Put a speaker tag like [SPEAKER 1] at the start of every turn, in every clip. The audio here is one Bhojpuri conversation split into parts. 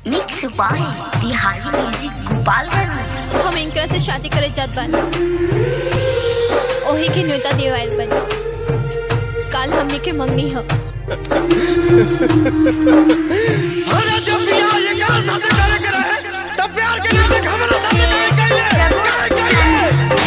[SPEAKER 1] mix by Bihari music Gopalganj
[SPEAKER 2] हम इनकरा से शादी करे जात बानी ओही के न्योता देव आयल बानी काल हमनी के मंगनी ह
[SPEAKER 3] अरे जब बियाह ये क्या शादी करे के रहे तब प्यार के लिए देख हमरा शादी नहीं कइले काहे कइले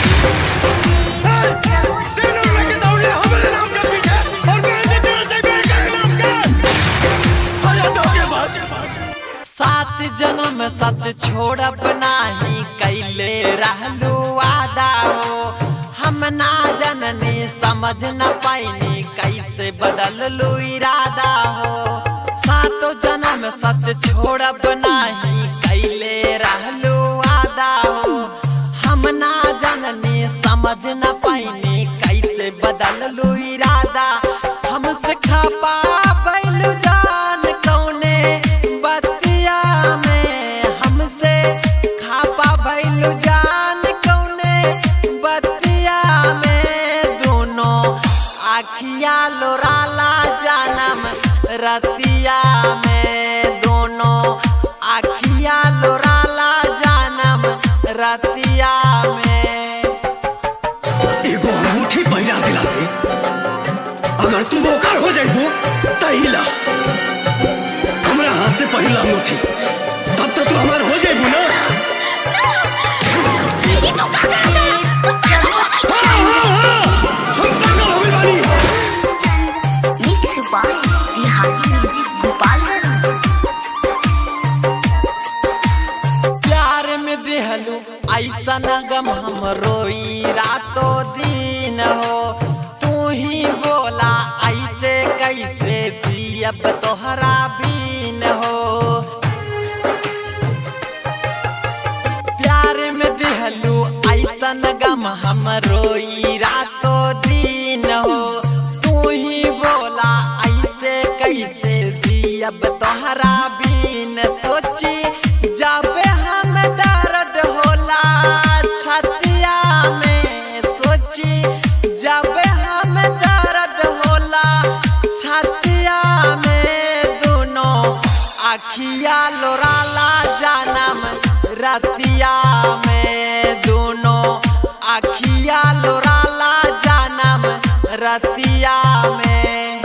[SPEAKER 3] सिर लेके दौड़े हमरे नाम के पीछे और मेहंदी तेरे से मेरे के नाम के अरे धोखेबाज
[SPEAKER 4] सात जन्म सत छोड़ब नाही कैले रहलू वादा हो हम ना जननी समझ न पाइनी कैसे बदल लू इरादा हो सातो जन्म सत छोड़ब नाही कैले रहलू वादा हो हम ना जननी समझ न पाइनी कैसे बदल लू इरादा हमसे खपा बैलू जान कौने बतिया में हमसे खापा भैलू जान कौने बतिया में दोनों आखिया लोराला जानम रतिया में दोनों आखिया लोराला जानम रतिया में
[SPEAKER 3] एगो अंगूठी पहिरा दिला से अगर तू ओकर हो जाइबो तहिला हमरा हाथ से पहिला अंगूठी तब तो तू हमार हो जाइबो ना हाँ, हाँ, हाँ, हम पागल हो गइल बानी
[SPEAKER 1] mix by Bihari music Gopalganj
[SPEAKER 4] प्यार में देहलू ऐसा गम हम रोई रातों दिन हो तू ही बोला ऐसे कैसे जियब तोहरा बीन हो प्यार में देहलू ऐसा गम हम रोई रातों दिन हो तू ही बोला ऐसे कैसे जियब तोहरा बीन सोची जब हम दर्द होला छतिया में सोची जब हम दर्द होला छतिया में दोनों अखिया लोराला जानम रतिया में दोनों अखिया लोराला जानम रतिया में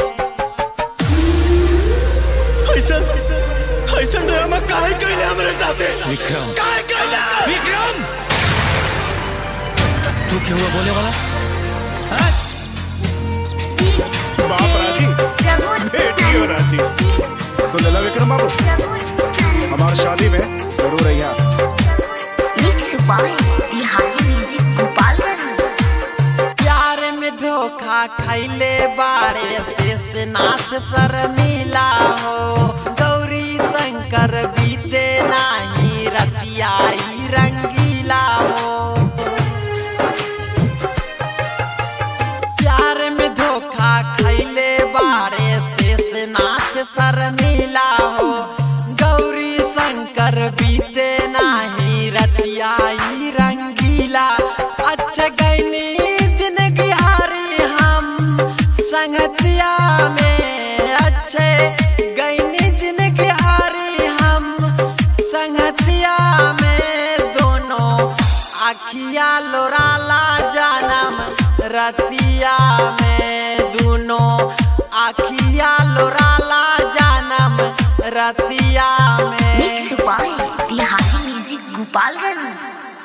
[SPEAKER 3] ऐसन ऐसन ड्रामा काहे कइले हमरे साथे
[SPEAKER 5] विक्रम
[SPEAKER 3] काहे कइले
[SPEAKER 5] विक्रम तू क्या हुआ बोले वाला
[SPEAKER 6] बाप राजी बेटी हो राजी सुन लेला विक्रम बाबू हमार शादी में जरूर रहिया
[SPEAKER 1] mix by Bihari music Gopalganj
[SPEAKER 4] प्यार में धोखा खैले बारे शेष नाथ सर मिला हो गौरी शंकर बीते नाही रतियाई रंगीला हो प्यार में धोखा खैले बारे शेष नाथ सर मिला हो गौरी शंकर बीते नाही रतियाई रंगीला अच्छा गैनी जिंदगी हारी हम संगतिया में अच्छे गैनी जिंदगी हारी हम संगतिया में दोनों आखिया लोराला जानम रतिया में दोनों आखिया लोराला जानम रतिया में
[SPEAKER 1] mix by Bihari music Gopalganj